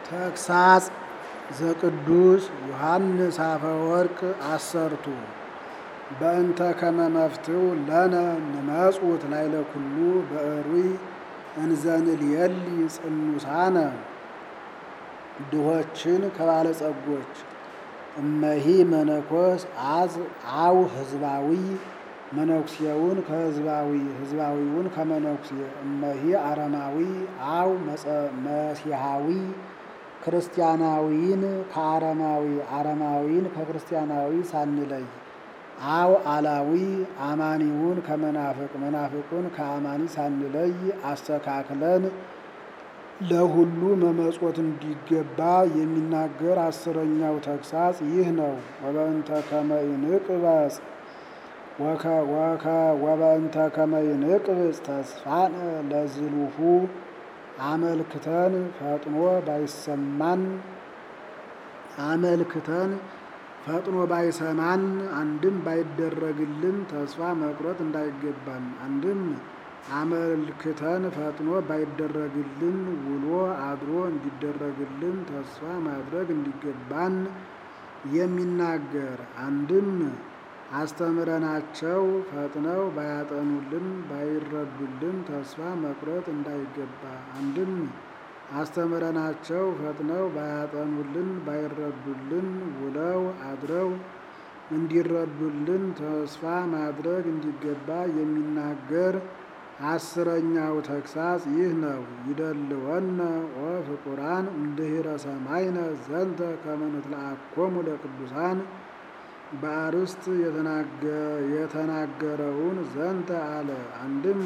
ተግሳጽ ዘቅዱስ ዮሐንስ አፈወርቅ አሰርቱ በእንተ ከመ መፍትው ለነ ንመጽውት ላይለ ኩሉ በእሩይ እንዘንልየሊ ጽኑሳነ ድሆችን ከባለጸጎች እመሂ መነኮስ አዝ አው ህዝባዊ መነኩሴውን ከህዝባዊ ህዝባዊውን ከመነኩሴ እመሂ አረማዊ አው መሲሐዊ ክርስቲያናዊን ከአረማዊ አረማዊን ከክርስቲያናዊ ሳንለይ አው አላዊ አማኒውን ከመናፍቅ መናፍቁን ከአማኒ ሳንለይ አስተካክለን ለሁሉ መመጾት እንዲገባ የሚናገር አስረኛው ተግሳጽ ይህ ነው። ወበእንተ ከመ ይንቅበጽ ወበእንተ ከመ ይንቅብጽ ተስፋነ ለዝሉሁ አመልክተን ፈጥኖ ባይሰማን አመልክተን ፈጥኖ ባይሰማን አንድም ባይደረግልን ተስፋ መቁረጥ እንዳይገባን አንድም አመልክተን ፈጥኖ ባይደረግልን ውሎ አድሮ እንዲደረግልን ተስፋ ማድረግ እንዲገባን የሚናገር አንድም አስተምረናቸው ፈጥነው ባያጠኑልን ባይረዱልን ተስፋ መቁረጥ እንዳይገባ አንድም አስተምረናቸው ፈጥነው ባያጠኑልን ባይረዱልን ውለው አድረው እንዲረዱልን ተስፋ ማድረግ እንዲገባ የሚናገር አስረኛው ተግሳጽ ይህ ነው። ይደልወነ ወፍቁራን እምድኅረ ሰማይነ ዘንተ ከመ ንትለአኮሙ ለቅዱሳን በአርስት የተናገረውን ዘንተ አለ። አንድም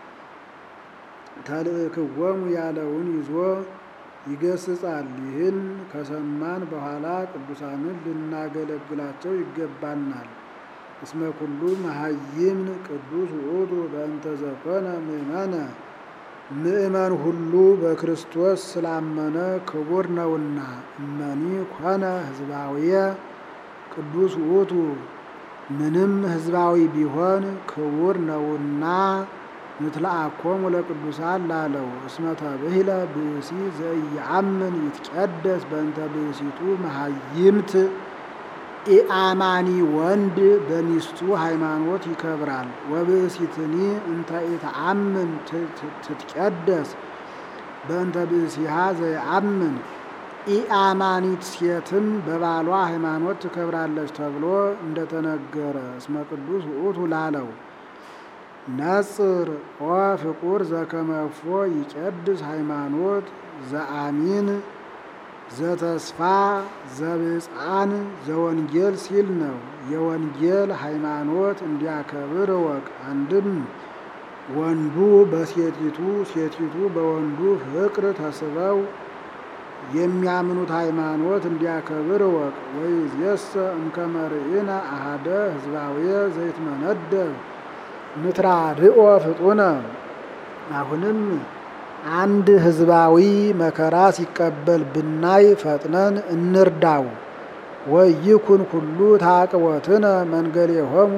ተልእክወሙ ያለውን ይዞ ይገስጻል። ይህን ከሰማን በኋላ ቅዱሳንን ልናገለግላቸው ይገባናል። እስመ ኩሉ መሀይምን ቅዱስ ውእቱ በእንተ ዘኮነ ምእመነ ምእመን ሁሉ በክርስቶስ ስላመነ ክቡር ነውና። እመኒ ኮነ ህዝባዊየ ቅዱስ ውእቱ ምንም ህዝባዊ ቢሆን ክቡር ነውና ንትለአኮሙ ለቅዱሳን ላለው እስመ ተብሂለ ብእሲ ዘኢየአምን ይትቀደስ በእንተ ብእሲቱ መሀይምት ኢአማኒ ወንድ በሚስቱ ሃይማኖት ይከብራል። ወብእሲትኒ እንተ ኢተአምን ትትቀደስ በእንተ ብእሲሃ ዘየአምን ኢአማኒት ሴትም በባሏ ሃይማኖት ትከብራለች ተብሎ እንደተነገረ እስመ ቅዱስ ውእቱ ላለው ነጽር ኦ ፍቁር ዘከመፎ ይቀድስ ሃይማኖት ዘአሚን ዘተስፋ ዘብፃን ዘወንጌል ሲል ነው። የወንጌል ሃይማኖት እንዲያከብር እወቅ። አንድም ወንዱ በሴቲቱ ሴቲቱ በወንዱ ፍቅር ተስበው የሚያምኑት ሃይማኖት እንዲያከብር እወቅ። ወይእዜሰ እምከመ ርኢነ አሐደ ህዝባውየ ዘይትመነደብ ንትራርኦ ፍጡነ አሁንም አንድ ህዝባዊ መከራ ሲቀበል ብናይ ፈጥነን እንርዳው። ወይኩን ኩሉ ታቅቦትነ መንገሌሆሙ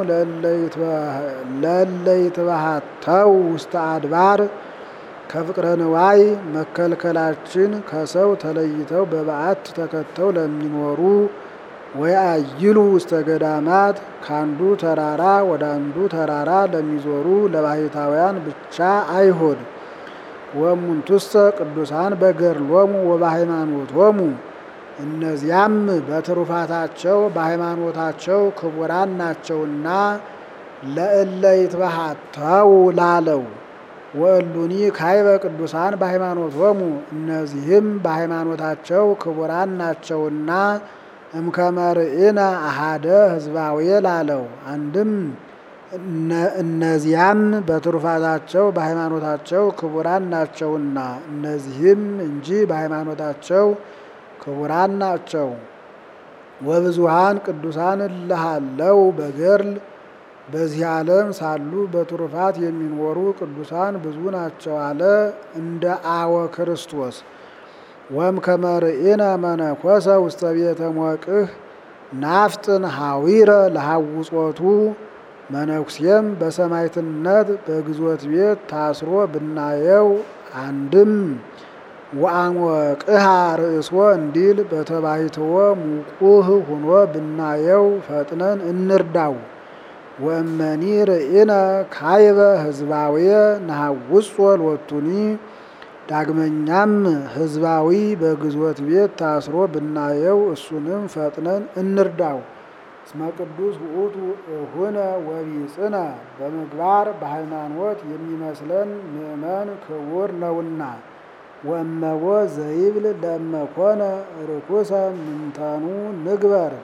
ለእለ ይትባሃተው ውስተ አድባር ከፍቅረ ንዋይ መከልከላችን ከሰው ተለይተው በበዓት ተከተው ለሚኖሩ ወይአይሉ ውስተ ገዳማት ከአንዱ ተራራ ወደ አንዱ ተራራ ለሚዞሩ ለባሕታውያን ብቻ አይሆን። ወእሙንቱሰ ቅዱሳን በገድሎሙ ወበሃይማኖቶሙ እነዚያም በትሩፋታቸው በሃይማኖታቸው ክቡራን ናቸውና ለእለ ይትባሃተው ላለው ወእሉኒ ካይበ ቅዱሳን በሃይማኖቶሙ እነዚህም በሃይማኖታቸው ክቡራን ናቸውና እምከመ ርኢነ አሐደ ህዝባዊ ላለው አንድም እነዚያም በትሩፋታቸው በሃይማኖታቸው ክቡራን ናቸውና እነዚህም እንጂ በሃይማኖታቸው ክቡራን ናቸው። ወብዙሃን ቅዱሳን እልሃለው በገድል በዚህ ዓለም ሳሉ በትሩፋት የሚኖሩ ቅዱሳን ብዙ ናቸው አለ እንደ አወ ክርስቶስ ወእምከመ ርኢነ መነኮሰ ውስተ ቤተ ሞቅህ ናፍጥን ሐዊረ ለሐውጾቱ መነኩሴም በሰማዕትነት በግዞት ቤት ታስሮ ብናየው አንድም ወአሞቅሃ ርእሶ እንዲል በተባይትዎ ሙቁህ ሁኖ ብናየው ፈጥነን እንርዳው። ወእመኒ ርኢነ ካይበ ህዝባውየ ነሐውጾ ሎቱኒ ዳግመኛም ህዝባዊ በግዞት ቤት ታስሮ ብናየው እሱንም ፈጥነን እንርዳው። እስመ ቅዱስ ውእቱ እሁነ ወቢጽነ በምግባር በሃይማኖት የሚመስለን ምእመን ክቡር ነውና። ወእመቦ ዘይብል ለመኮነ ርኩሰ ምንተኑ ንግበር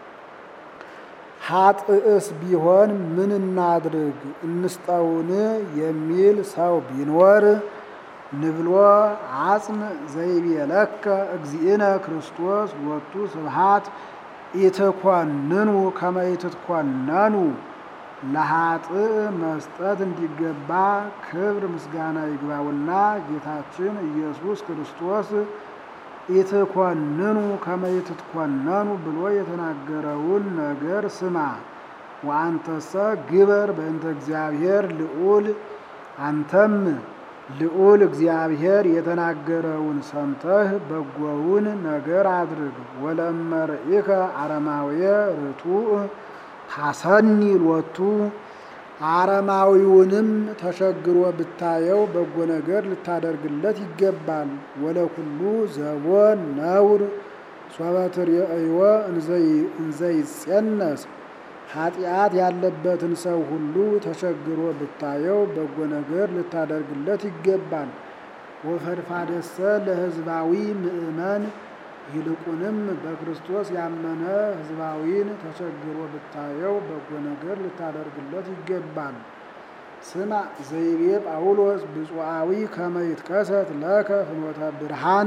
ኃጥእስ ቢሆን ምን እናድርግ እንስጠውን የሚል ሰው ቢኖር ንብሎ አጽም ዘይቤለከ እግዚእነ ክርስቶስ ሎቱ ስብሐት ኢትኮንኑ ከመ ኢትትኮነኑ ለኃጥእ መስጠት እንዲገባ ክብር ምስጋና ይግባውና ጌታችን ኢየሱስ ክርስቶስ ኢትኮንኑ ከመ ኢትትኮነኑ ብሎ የተናገረውን ነገር ስማ። ወአንተሰ ግበር በእንተ እግዚአብሔር ልዑል አንተም ልዑል እግዚአብሔር የተናገረውን ሰምተህ በጎውን ነገር አድርግ። ወለእመ ርኢከ አረማውየ ርቱዕ ሐሰኒ ሎቱ አረማዊውንም ተሸግሮ ብታየው በጎ ነገር ልታደርግለት ይገባል። ወለኩሉ ዘቦ ነውር ሶበ ትርእይዎ እንዘይጼነስ ኃጢአት ያለበትን ሰው ሁሉ ተቸግሮ ብታየው በጎ ነገር ልታደርግለት ይገባል። ወፈድፋደሰ ለሕዝባዊ ምእመን ይልቁንም በክርስቶስ ያመነ ሕዝባዊን ተቸግሮ ብታየው በጎ ነገር ልታደርግለት ይገባል። ስማ ዘይቤ ጳውሎስ ብፁዓዊ ከመ ይትከሰት ለከ ፍኖተ ብርሃን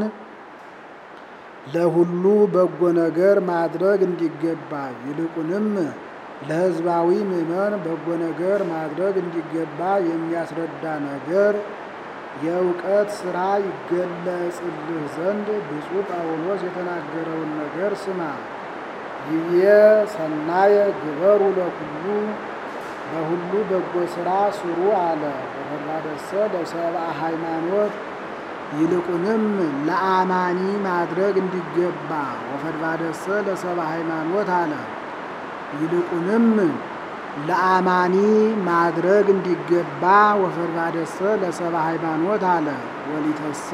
ለሁሉ በጎ ነገር ማድረግ እንዲገባ ይልቁንም ለሕዝባዊ ምእመን በጎ ነገር ማድረግ እንዲገባ የሚያስረዳ ነገር የእውቀት ሥራ ይገለጽልህ ዘንድ ብፁዕ ጳውሎስ የተናገረውን ነገር ስማ። ይብዬ ሰናየ ግበሩ ለኩሉ በሁሉ በጎ ሥራ ስሩ አለ። ወፈድፋደሰ ለሰብአ ሃይማኖት ይልቁንም ለአማኒ ማድረግ እንዲገባ ወፈድፋደሰ ለሰብአ ሃይማኖት አለ። ይልቁንም ለአማኒ ማድረግ እንዲገባ ወፈድፋደሰ ለሰብአ ሃይማኖት አለ። ወሊተሰ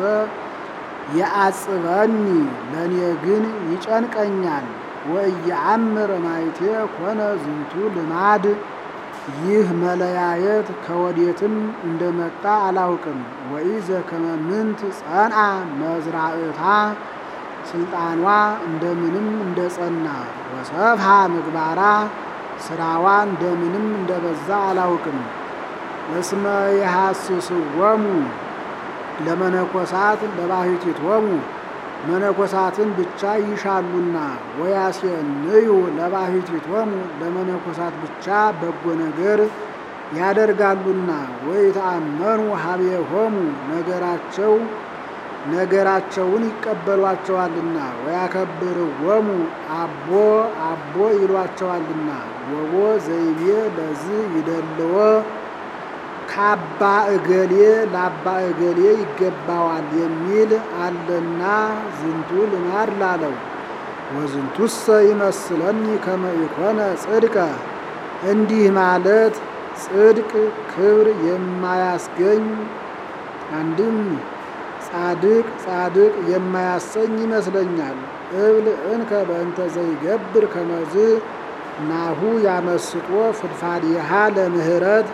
የአጽበኒ ለእኔ ግን ይጨንቀኛል። ወእየአምር ማይቴ ኮነ ዝንቱ ልማድ ይህ መለያየት ከወዴትም እንደመጣ አላውቅም። ወኢዘ ከመ ምንት ጸንአ መዝራእታ ስልጣኗ እንደምንም እንደጸና ወሰፍሃ ምግባራ ስራዋ እንደምንም እንደበዛ አላውቅም። እስመ የሐስስዎሙ ለመነኮሳት ለባሕቲቶሙ መነኮሳትን ብቻ ይሻሉና ወያሴንዩ ለባሕቲቶሙ ለመነኮሳት ብቻ በጎ ነገር ያደርጋሉና ወይተአመኑ ሀቤሆሙ ነገራቸው ነገራቸውን ይቀበሏቸዋልና ወያከብርዎሙ አቦ አቦ ይሏቸዋልና ወቦ ዘይቤ ለዝ ይደልዎ ከአባ እገሌ ለአባ እገሌ ይገባዋል የሚል አለና ዝንቱ ልማድ ላለው ወዝንቱሰ ይመስለኒ ከመ ኢኮነ ጽድቀ እንዲህ ማለት ጽድቅ ክብር የማያስገኝ አንድም ጻድቅ ጻድቅ የማያሰኝ ይመስለኛል። እብል እንከ በእንተ ዘይገብር ከመዝ ናሁ ያመስጦ ፍድፋድሃ ለምህረት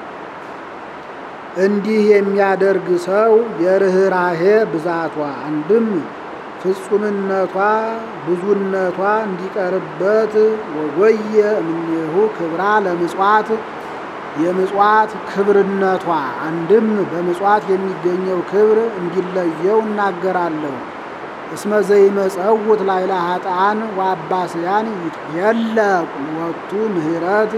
እንዲህ የሚያደርግ ሰው የርኅራሄ ብዛቷ አንድም ፍጹምነቷ ብዙነቷ እንዲቀርበት ወጎየ እምኔሁ ክብራ ለምጽዋት የምጽዋት ክብርነቷ አንድም በምጽዋት የሚገኘው ክብር እንዲለየው እናገራለሁ። እስመ ዘይመጸውት ላይላ ሀጣን ወአባስያን የለ ወቱ ምህረት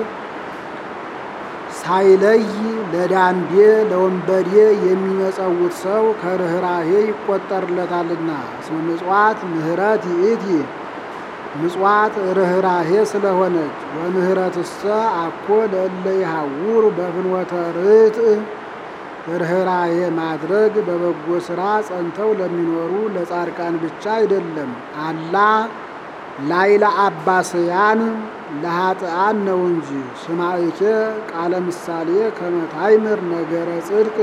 ሳይለይ ለዳንዴ ለወንበዴ የሚመጸውት ሰው ከርኅራሄ ይቆጠርለታልና። እስመ ምጽዋት ምህረት ይእቲ ምጽዋት ርኅራሄ ስለሆነች ወምህረትሰ አኮ ለእለ ይሃውሩ በፍኖተ ርትዕ ርኅራኄ ማድረግ በበጎ ሥራ ጸንተው ለሚኖሩ ለጻድቃን ብቻ አይደለም፣ አላ ላይለ አባስያን ለኃጥአን ነው እንጂ። ስማዕኬ ቃለ ምሳሌ ከመታይምር ነገረ ጽድቅ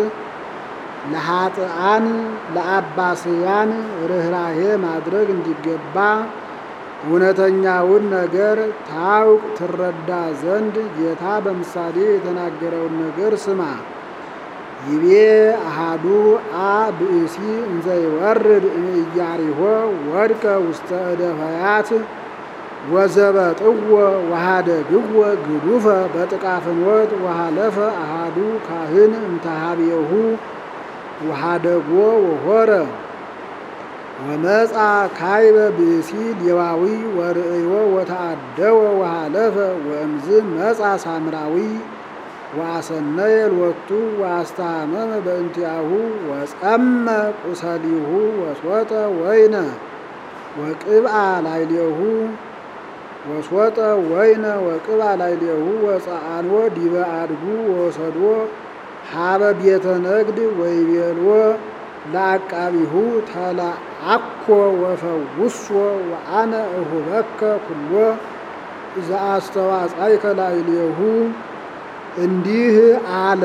ለኃጥአን ለአባስያን ርኅራኄ ማድረግ እንዲገባ እውነተኛውን ነገር ታውቅ ትረዳ ዘንድ ጌታ በምሳሌ የተናገረውን ነገር ስማ። ይቤ አሃዱ አ ብእሲ እንዘ ይወርድ እምኢያሪሆ ወድቀ ውስተ እደ ፈያት ወዘበጥዎ ወሃደግዎ ግዱፈ በጥቃፍኖት ወሃለፈ አሃዱ ካህን እምተሃቤሁ ወሃደጎ ወሆረ ወመጻ ካይበ ብእሲ ሌዋዊ ወርእዮ ወተአደወ ወሃለፈ ወእምዝ መጻ ሳምራዊ ወአሰነየ ሎቱ ወአስተሃመመ በእንቲአሁ ወጸመ ቁሰሊሁ ወስወጠ ወይነ ወቅብአ ላይሌሁ ወስወጠ ወይነ ወቅብአ ላይሌሁ ወፀአንዎ ዲበ አድጉ ወሰድዎ ሀበ ቤተ ነግድ ወይቤልዎ ለአቃቢሁ ተለአኮ ወፈውሶ ወአነ እሁበከ ኩሎ ዘአስተዋጻይከ ላዕሌሁ እንዲህ አለ።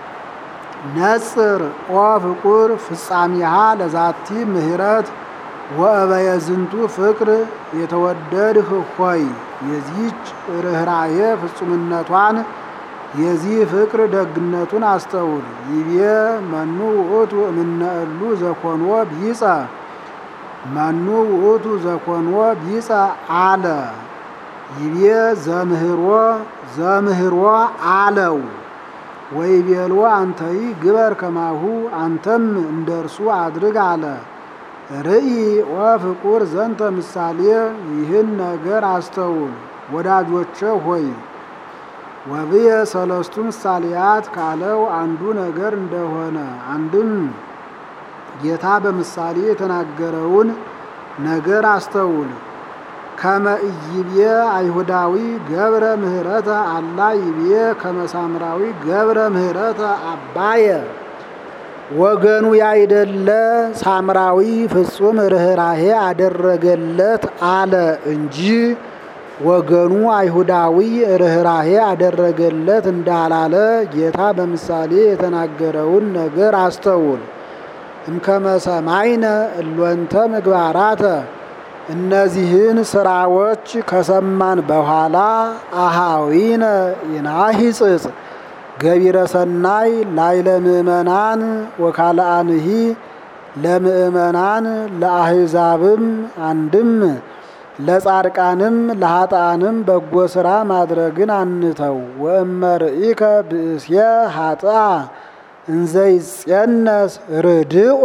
ነጽር ኦ ፍቁር ፍጻሜሃ ለዛቲ ምህረት ወእበየ ዝንቱ ፍቅር የተወደድህ ሆይ የዚህች ርኅራኄ ፍጹምነቷን የዚህ ፍቅር ደግነቱን አስተውል። ይቤ መኑ ውእቱ እምነ እሉ ዘኮንዎ ቢጸ መኑ ውእቱ ዘኮንዎ ቢጸ አለ። ይቤ ዘምህሮ ዘምህሮ አለው። ወይቤልዎ አንተይ ግበር ከማሁ አንተም እንደ እርሱ አድርግ አለ። ርኢ ወፍቁር ዘንተ ምሳሌ ይህን ነገር አስተውል ወዳጆቼ ሆይ ወብየ ሰለስቱ ምሳሌያት ካለው አንዱ ነገር እንደሆነ አንድም ጌታ በምሳሌ የተናገረውን ነገር አስተውል። ከመ ኢይቤ አይሁዳዊ ገብረ ምህረተ አላ ይቤ ከመ ሳምራዊ ገብረ ምህረተ አባየ ወገኑ ያይደለ ሳምራዊ ፍጹም ርኅራኄ አደረገለት አለ እንጂ ወገኑ አይሁዳዊ ርኅራኄ አደረገለት እንዳላለ ጌታ በምሳሌ የተናገረውን ነገር አስተውል። እምከመ ሰማይነ እሎንተ ምግባራተ እነዚህን ስራዎች ከሰማን በኋላ አሃዊነ ይናሂጽጽ ገቢረ ሰናይ ላይለ ምእመናን ወካልአንሂ ለምእመናን ለአሕዛብም አንድም ለጻድቃንም ለኃጥአንም በጎ ሥራ ማድረግን አንተው። ወእመርኢከ ብእስየ ኃጥአ እንዘይጸነስ ርድኦ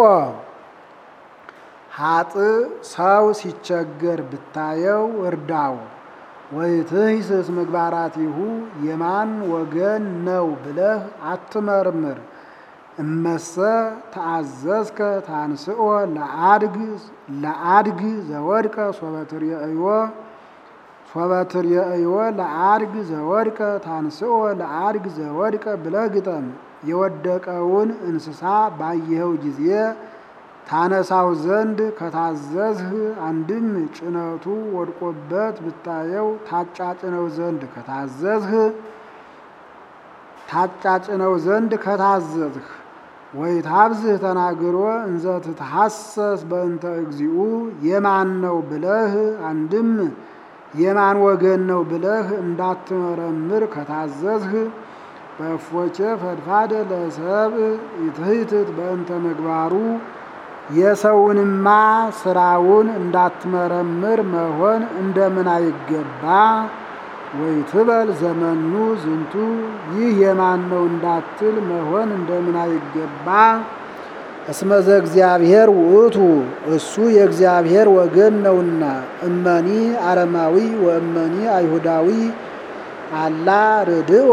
ኃጥ ሰው ሲቸገር ብታየው እርዳው። ወይትሂስስ ምግባራቲሁ የማን ወገን ነው ብለህ አትመርምር። እመሰ ተአዘዝከ ታንስኦ ለአድግ ለአድግ ዘወድቀ ሶበትርየእዮ ሶበትርየእዮ ለአድግ ዘወድቀ ታንስኦ ለአድግ ዘወድቀ ብለህ ግጠም። የወደቀውን እንስሳ ባየኸው ጊዜ ታነሳው ዘንድ ከታዘዝህ አንድም ጭነቱ ወድቆበት ብታየው ታጫጭነው ዘንድ ከታዘዝህ ታጫጭነው ዘንድ ከታዘዝህ ወይ ታብዝህ ተናግሮ እንዘ ትትሐሰስ በእንተ እግዚኡ የማን ነው ብለህ አንድም የማን ወገን ነው ብለህ እንዳትመረምር ከታዘዝህ በእፎቼ ፈድፋደ ለሰብ ይትህትት በእንተ ምግባሩ የሰውንማ ስራውን እንዳትመረምር መሆን እንደምን አይገባ። ወይ ትበል ዘመኑ ዝንቱ ይህ የማን ነው እንዳትል መሆን እንደምን አይገባ። እስመዘ እግዚአብሔር ውእቱ እሱ የእግዚአብሔር ወገን ነውና፣ እመኒ አረማዊ ወእመኒ አይሁዳዊ አላ ርድኦ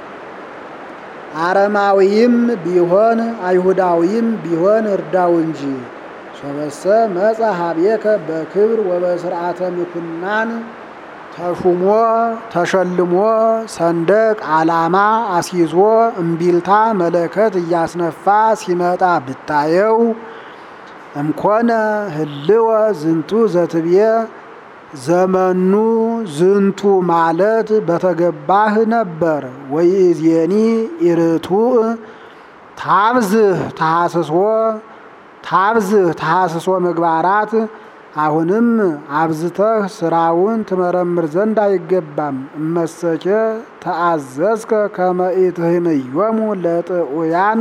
አረማዊም ቢሆን አይሁዳዊም ቢሆን እርዳው እንጂ። ሶበሰ መጻ ሀቤከ በክብር ወበስርዓተ ምኩናን ተሹሞ ተሸልሞ ሰንደቅ ዓላማ አስይዞ እምቢልታ መለከት እያስነፋ ሲመጣ ብታየው እምኮነ ህልወ ዝንቱ ዘትብየ ዘመኑ ዝንቱ ማለት በተገባህ ነበር። ወይእዜኒ ኢርቱዕ ታብዝህ ተሐስሶ ታብዝህ ተሐስሶ ምግባራት አሁንም አብዝተህ ስራውን ትመረምር ዘንድ አይገባም። እመሰኬ ተአዘዝከ ከመ ኢትህምዮሙ ለጥዑያን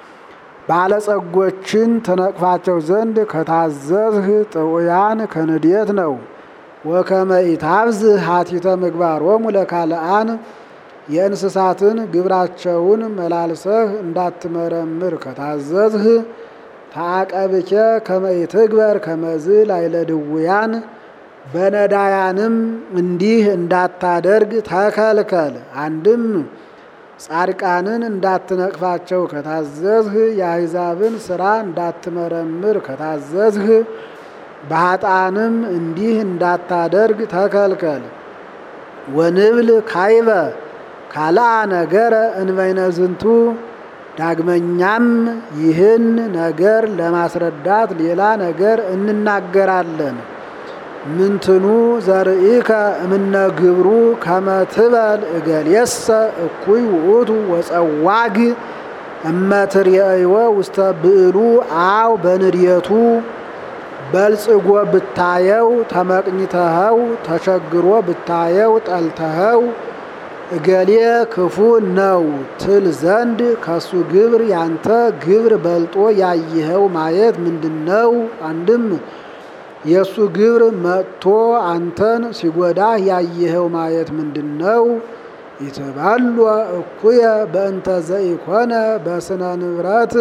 ባለጸጎችን ትነቅፋቸው ዘንድ ከታዘዝህ ጥዑያን ከንዴት ነው። ወከመ ኢታብዝህ ሀቲተ ምግባሮሙ ለካልአን የእንስሳትን ግብራቸውን መላልሰህ እንዳትመረምር ከታዘዝህ ታቀብኬ ከመ ኢትግበር ከመዝ ላዕለ ድውያን በነዳያንም እንዲህ እንዳታደርግ ተከልከል። አንድም ጻድቃንን እንዳትነቅፋቸው ከታዘዝህ የአሕዛብን ሥራ እንዳትመረምር ከታዘዝህ በኃጥአንም እንዲህ እንዳታደርግ ተከልከል። ወንብል ካይበ ካልአ ነገረ እንበይነ ዝንቱ ዳግመኛም ይህን ነገር ለማስረዳት ሌላ ነገር እንናገራለን። ምንትኑ ዘርኢከ እምነ ግብሩ ከመ ትበል እገሌሰ እኩይ ውእቱ ወጸዋግ እመትርእይወ ውስተ ብዕሉ አው በንድየቱ በልጽጎ ብታየው ተመቅኝተኸው ተቸግሮ ብታየው ጠልተኸው እገሌ ክፉ ነው ትል ዘንድ ከሱ ግብር ያንተ ግብር በልጦ ያየኸው ማየት ምንድን ነው? አንድም የእሱ ግብር መጥቶ አንተን ሲጎዳህ ያየኸው ማየት ምንድን ነው? ይትባሉ እኩየ በእንተ ዘኢኮነ በስነ ንብረት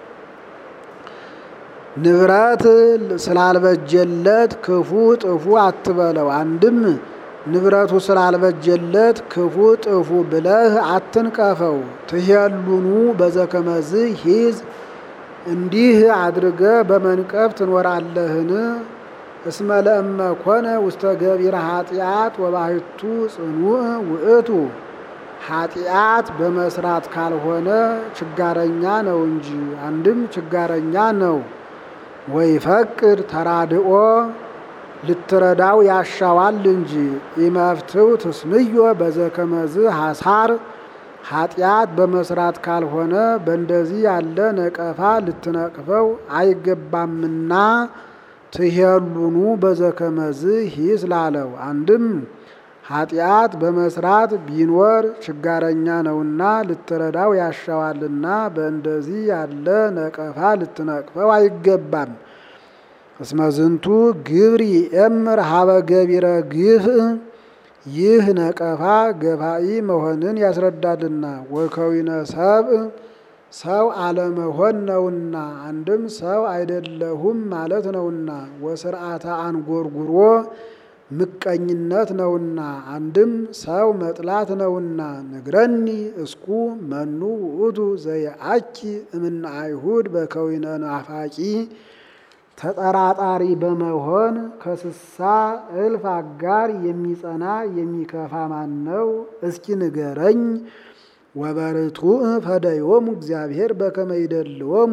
ንብረት ስላልበጀለት ክፉ ጥፉ አትበለው። አንድም ንብረቱ ስላልበጀለት ክፉ ጥፉ ብለህ አትንቀፈው። ትሄሉኑ በዘከመዝ ሂዝ እንዲህ አድርገ በመንቀፍ ትኖራለህን? እስመ ለእመ ኮነ ውስተ ገቢረ ኃጢአት ወባሕቱ ጽኑዕ ውእቱ ኃጢአት በመስራት ካልሆነ ችጋረኛ ነው እንጂ አንድም ችጋረኛ ነው። ወይፈቅድ ተራድኦ ልትረዳው ያሻዋል እንጂ ኢመፍትው ትስምዮ በዘከመዝ ሐሳር ኃጢአት በመስራት ካልሆነ በእንደዚህ ያለ ነቀፋ ልትነቅፈው አይገባምና ትሄሉኑ በዘከመዝ ሂስ ላለው አንድም ኃጢአት በመስራት ቢኖር ችጋረኛ ነውና ልትረዳው ያሻዋልና በእንደዚህ ያለ ነቀፋ ልትነቅፈው አይገባም። እስመ ዝንቱ ግብር ይእምር ሀበ ገቢረ ግፍ ይህ ነቀፋ ገፋኢ መሆንን ያስረዳልና ወከዊነ ሰብእ ሰው አለመሆን ነውና አንድም ሰው አይደለሁም ማለት ነውና ወስርዓተ አንጎርጉሮ ምቀኝነት ነውና አንድም ሰው መጥላት ነውና ንግረኒ እስኩ መኑ ውእቱ ዘየአኪ እምነ አይሁድ በከዊነ ናፋቂ ተጠራጣሪ በመሆን ከስሳ እልፍ አጋር የሚጸና የሚከፋ ማን ነው? እስኪ ንገረኝ። ወበርቱዕ ፈደዮሙ እግዚአብሔር በከመ ይደልዎሙ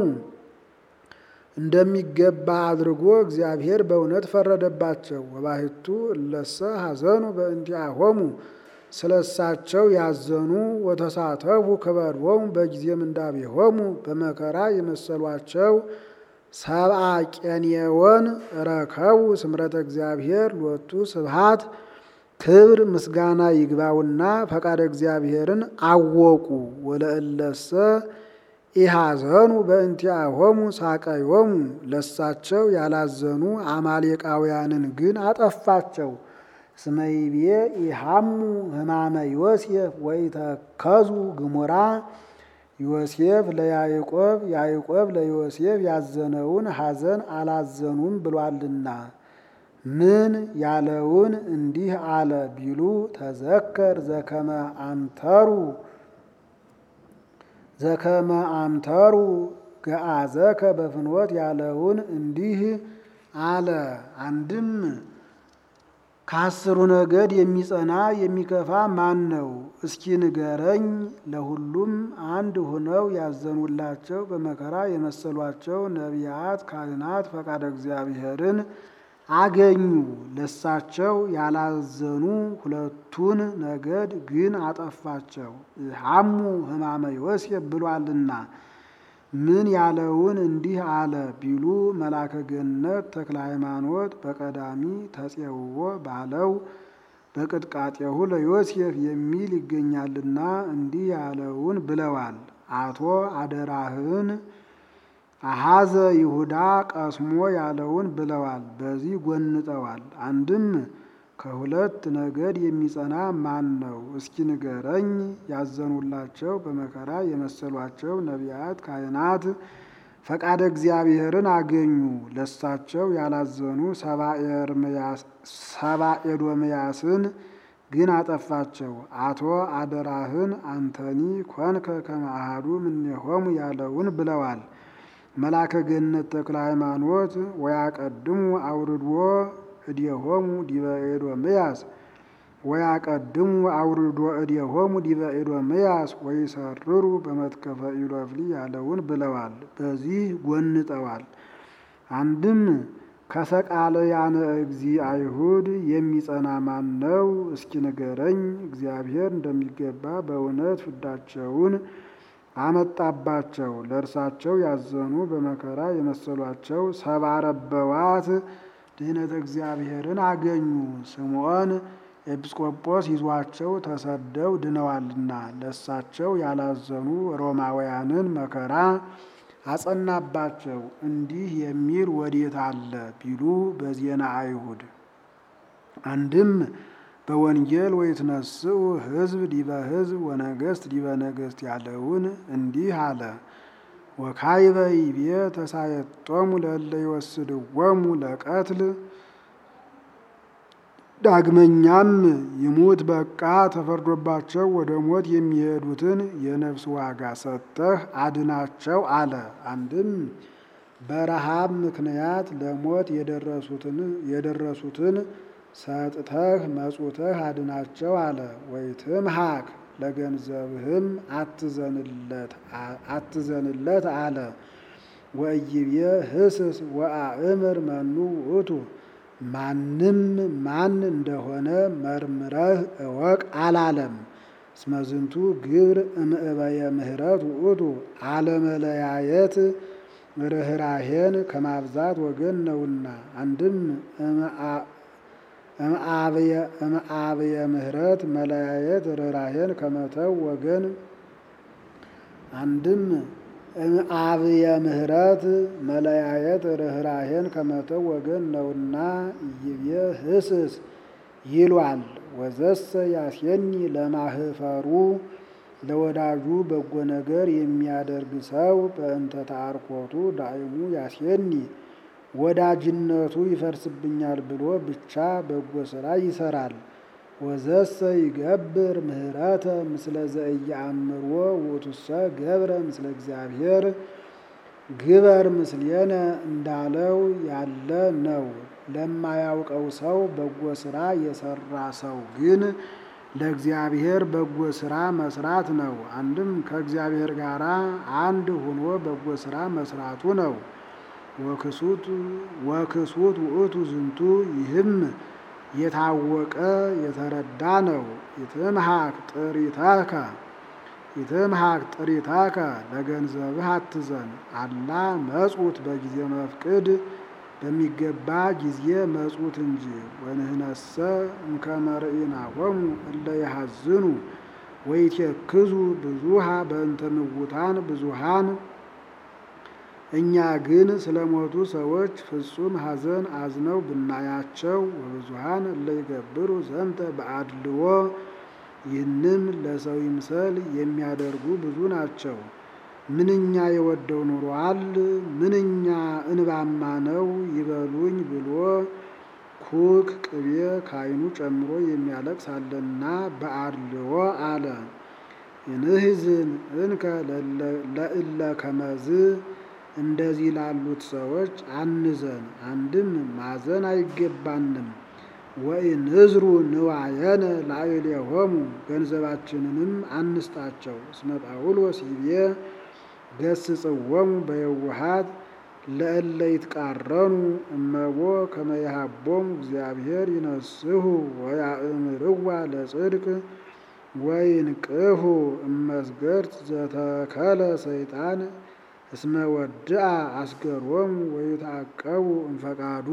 እንደሚገባ አድርጎ እግዚአብሔር በእውነት ፈረደባቸው። ወባሕቱ እለሰ ሐዘኑ በእንቲአሆሙ ስለሳቸው ያዘኑ ወተሳተፉ ከበድዎሙ በጊዜ ምንዳቤሆሙ በመከራ የመሰሏቸው ሰብአ ቄንየወን ረከቡ ስምረተ እግዚአብሔር ሎቱ ስብሃት ክብር ምስጋና ይግባውና ፈቃደ እግዚአብሔርን አወቁ። ወለእለሰ ኢሐዘኑ በእንቲአሆሙ ሳቀዮሙ ለሳቸው ያላዘኑ አማሌቃውያንን ግን አጠፋቸው። እስመ ይቤ ኢሃሙ ሕማመ ዮሴፍ ወኢተከዙ ግሙራ ዮሴፍ ለያዕቆብ ያዕቆብ ለዮሴፍ ያዘነውን ሐዘን አላዘኑም ብሏልና። ምን ያለውን እንዲህ አለ ቢሉ ተዘከር ዘከመ አምተሩ ዘከመ አምተሩ ገአዘከ በፍኖት ያለውን እንዲህ አለ። አንድም ከአስሩ ነገድ የሚጸና የሚከፋ ማን ነው? እስኪ ንገረኝ። ለሁሉም አንድ ሆነው ያዘኑላቸው በመከራ የመሰሏቸው ነቢያት፣ ካህናት ፈቃደ እግዚአብሔርን አገኙ። ለሳቸው ያላዘኑ ሁለቱን ነገድ ግን አጠፋቸው። ሀሙ ሕማመ ዮሴፍ ብሏልና ምን ያለውን እንዲህ አለ ቢሉ መላከ ገነት ተክለ ሃይማኖት በቀዳሚ ተጼውዎ ባለው በቅጥቃጤሁ ለዮሴፍ የሚል ይገኛልና እንዲህ ያለውን ብለዋል። አቶ አደራህን አሃዘ ይሁዳ ቀስሞ ያለውን ብለዋል። በዚህ ጎንጠዋል። አንድም ከሁለት ነገድ የሚጸና ማን ነው? እስኪ ንገረኝ። ያዘኑላቸው በመከራ የመሰሏቸው ነቢያት፣ ካህናት ፈቃደ እግዚአብሔርን አገኙ። ለሳቸው ያላዘኑ ሰባ ኤዶምያስን ግን አጠፋቸው። አቶ አደራህን አንተኒ ኮንከ ከመ አሐዱ እምኔሆሙ ያለውን ብለዋል። መላከ ገነት ተክለ ሃይማኖት ወያቀድሙ አውርድዎ እዴሆሙ ዲበ ኤዶምያስ ወያቀድሙ አውርዶ እዴሆሙ ዲበ ኤዶምያስ ወይሰርሩ በመትከፈ ኢሎፍሊ ያለውን ብለዋል። በዚህ ጎንጠዋል። አንድም ከሰቃለያነ እግዚ አይሁድ የሚጸና ማን ነው? እስኪ ንገረኝ። እግዚአብሔር እንደሚገባ በእውነት ፍዳቸውን አመጣባቸው። ለእርሳቸው ያዘኑ በመከራ የመሰሏቸው ሰባ ረበዋት ድህነተ እግዚአብሔርን አገኙ። ስምዖን ኤጲስቆጶስ ይዟቸው ተሰደው ድነዋልና ለእሳቸው ያላዘኑ ሮማውያንን መከራ አጸናባቸው። እንዲህ የሚል ወዴት አለ ቢሉ በዜና አይሁድ አንድም በወንጌል ወይትነስኡ ሕዝብ ዲበ ሕዝብ ወነገሥት ዲበ ነገሥት ያለውን እንዲህ አለ። ወካይበ ይቤ ተሳየጦሙ ለእለ ይወስድዎሙ ለቀትል ዳግመኛም ይሙት በቃ ተፈርዶባቸው ወደ ሞት የሚሄዱትን የነፍስ ዋጋ ሰጥተህ አድናቸው አለ። አንድም በረሃብ ምክንያት ለሞት የደረሱትን ሰጥተህ መጹተህ አድናቸው አለ። ወይትምሃክ ለገንዘብህም አትዘንለት አለ። ወእይቤ ህስስ ወአእምር መኑ ውእቱ ማንም ማን እንደሆነ መርምረህ እወቅ አላለም። እስመዝንቱ ግብር እምዕበየ ምህረት ውእቱ አለመለያየት ርኅራሄን ከማብዛት ወገን ነውና። አንድም እምአብየ ምህረት መለያየት ርኅራሄን ከመተው ወገን አንድም እምአብየ ምህረት መለያየት ርኅራሄን ከመተው ወገን ነውና ይቤ ህስስ ይሏል። ወዘሰ ያስየኒ ለማህፈሩ ለወዳጁ በጎ ነገር የሚያደርግ ሰው በእንተ ተአርኮቱ ዳይሙ ያስየኒ ወዳጅነቱ ይፈርስብኛል ብሎ ብቻ በጎ ስራ ይሰራል። ወዘሰ ይገብር ምህረተ ምስለ ዘኢየአምርዎ ውእቱሰ ገብረ ምስለ እግዚአብሔር ግበር ምስሌነ እንዳለው ያለ ነው። ለማያውቀው ሰው በጎ ስራ የሰራ ሰው ግን ለእግዚአብሔር በጎ ስራ መስራት ነው። አንድም ከእግዚአብሔር ጋር አንድ ሆኖ በጎ ስራ መስራቱ ነው። ወክሱት ወክሱት ውእቱ ዝንቱ ይህም የታወቀ የተረዳ ነው። ይትምሃክ ጥሪተከ ይትምሃክ ጥሪተከ ለገንዘብህ አትዘን አላ መጹት በጊዜ መፍቅድ በሚገባ ጊዜ መጹት እንጂ። ወንህነሰ እምከመ ርኢናሆሙ እለ ይሐዝኑ ወይትየክዙ ብዙሃ በእንተ ምውታን ብዙሃን እኛ ግን ስለ ሞቱ ሰዎች ፍጹም ሐዘን አዝነው ብናያቸው ወብዙሃን እለ ይገብሩ ዘንተ በአድልዎ ይህንም ለሰው ይምሰል የሚያደርጉ ብዙ ናቸው። ምንኛ የወደው ኑሯል፣ ምንኛ እንባማ ነው ይበሉኝ ብሎ ኩክ ቅቤ ካይኑ ጨምሮ የሚያለቅስ አለና በአድልዎ አለ። እንህዝን እንከ ለእለ ከመዝ እንደዚህ ላሉት ሰዎች አንዘን። አንድም ማዘን አይገባንም። ወኢንዝሩ ንዋየነ ላዕሌሆሙ ገንዘባችንንም አንስጣቸው። እስመ ጳውሎስ ይቤ ገስጽዎሙ በየውሃት ለእለ ይትቃረኑ እመቦ ከመ ይሃቦሙ እግዚአብሔር ይነስሑ ወያእምርዋ ለጽድቅ ወይንቅሑ እመስገርት ዘተከለ ሰይጣን እስመ ወድአ አስገሮሙ ወይትዐቀቡ እምፈቃዱ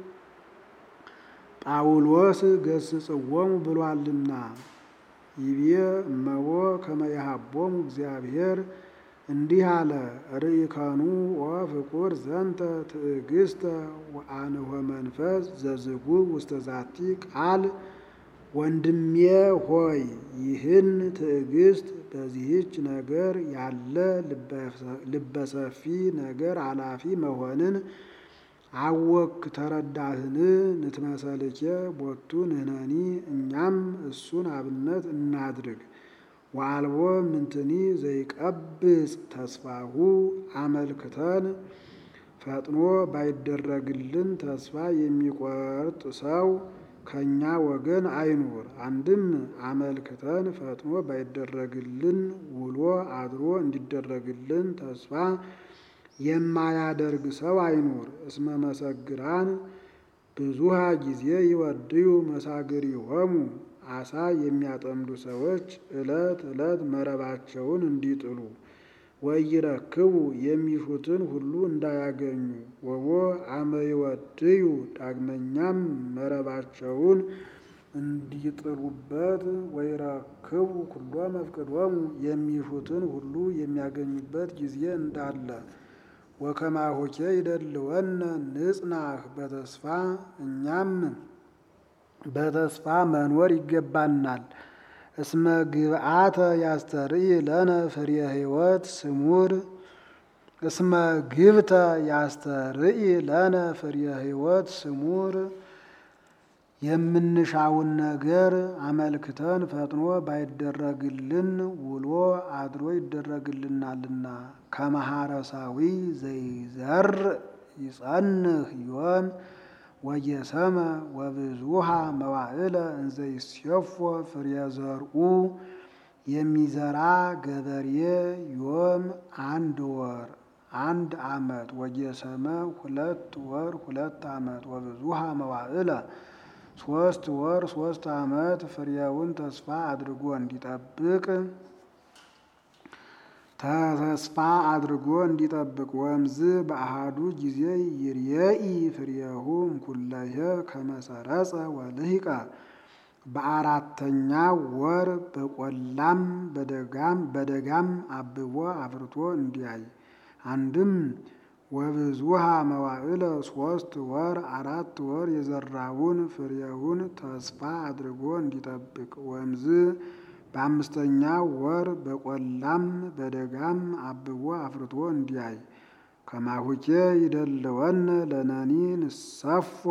ጳውሎስ ገስጽዎሙ ብሏልና። ይቤ እመቦ ከመ ይሃቦሙ እግዚአብሔር እንዲህ አለ። ርኢከኑ ወፍቁር ዘንተ ትዕግስተ ወአንሆ መንፈስ ዘዝጉብ ውስተ ዛቲ ቃል። ወንድሜ ሆይ ይህን ትዕግስት በዚህች ነገር ያለ ልበሰፊ ነገር አላፊ መሆንን አወክ ተረዳህን? ንትመሰልኬ ቦቱ ንሕነኒ እኛም እሱን አብነት እናድርግ። ወአልቦ ምንትኒ ዘይቀብጽ ተስፋሁ አመልክተን ፈጥኖ ባይደረግልን ተስፋ የሚቆርጥ ሰው ከእኛ ወገን አይኑር። አንድም አመልክተን ፈጥኖ ባይደረግልን ውሎ አድሮ እንዲደረግልን ተስፋ የማያደርግ ሰው አይኑር። እስመ መሰግራን ብዙሃ ጊዜ ይወድዩ መሳግሪሆሙ አሳ የሚያጠምዱ ሰዎች ዕለት ዕለት መረባቸውን እንዲጥሉ ወይረክቡ የሚሹትን ሁሉ እንዳያገኙ ወቦ አመ ይወድዩ ዳግመኛም መረባቸውን እንዲጥሉበት ወይረክቡ ኩሎ መፍቅዶሙ የሚሹትን ሁሉ የሚያገኙበት ጊዜ እንዳለ ወከማሆኬ ይደልወነ ንጽናህ በተስፋ እኛም በተስፋ መኖር ይገባናል። እስመ ግብአተ ያስተርኢ ለነ ፍሬ ሕይወት ስሙር እስመ ግብተ ያስተርኢ ለነ ፍሬ ሕይወት ስሙር የምንሻውን ነገር አመልክተን ፈጥኖ ባይደረግልን ውሎ አድሮ ይደረግልናልና። ከመሐረሳዊ ዘይዘር ይጸንህ ዮም ወየሰመ ወብዙሃ መዋዕለ እንዘይሴፎ ፍሬ ዘርኡ የሚዘራ ገበሬ ዮም አንድ ወር አንድ ዓመት ወየሰመ ሁለት ወር ሁለት ዓመት ወብዙሃ መዋዕለ ሶስት ወር ሶስት ዓመት ፍሬውን ተስፋ አድርጎ እንዲጠብቅ ተስፋ አድርጎ እንዲጠብቅ ወምዝ በአሃዱ ጊዜ ይርየኢ ፍሬሁ እምኩለሄ ከመሰረጸ ወልሂቀ በአራተኛ ወር በቆላም በደጋም በደጋም አብቦ አፍርቶ እንዲያይ አንድም ወብዙሃ መዋዕለ ሶስት ወር አራት ወር የዘራውን ፍሬውን ተስፋ አድርጎ እንዲጠብቅ ወምዝ በአምስተኛ ወር በቆላም በደጋም አብቦ አፍርቶ እንዲያይ ከማሁኬ ይደልወነ ለነኒ ንሰፎ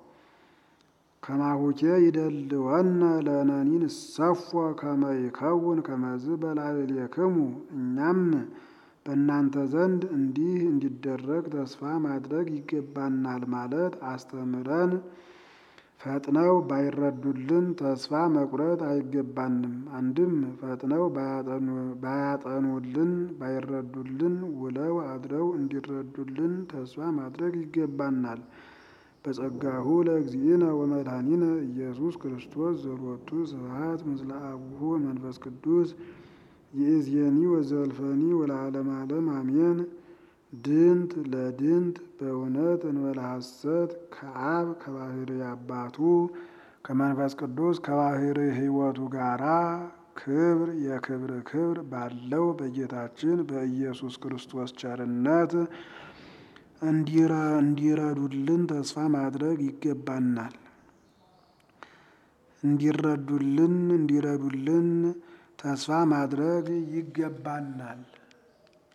ከማሁኬ ይደልወነ ለነኒ ንሰፎ ከመ ይከውን ከመዝ በላዕሌክሙ እኛም በእናንተ ዘንድ እንዲህ እንዲደረግ ተስፋ ማድረግ ይገባናል ማለት አስተምረን ፈጥነው ባይረዱልን ተስፋ መቁረጥ አይገባንም። አንድም ፈጥነው ባያጠኑልን ባይረዱልን ውለው አድረው እንዲረዱልን ተስፋ ማድረግ ይገባናል። በጸጋሁ ለእግዚእነ ወመድኃኒነ ኢየሱስ ክርስቶስ ዘሎቱ ስብሐት ምስለ አቡሁ መንፈስ ቅዱስ ይእዜኒ ወዘልፈኒ ወለዓለመ ዓለም አሜን። ድንት ለድንት በእውነት እንበለ ሐሰት ከአብ ከባሕሪ አባቱ ከመንፈስ ቅዱስ ከባሕሪ ሕይወቱ ጋራ ክብር የክብር ክብር ባለው በጌታችን በኢየሱስ ክርስቶስ ቸርነት እንዲረዱልን ተስፋ ማድረግ ይገባናል። እንዲረዱልን እንዲረዱልን ተስፋ ማድረግ ይገባናል።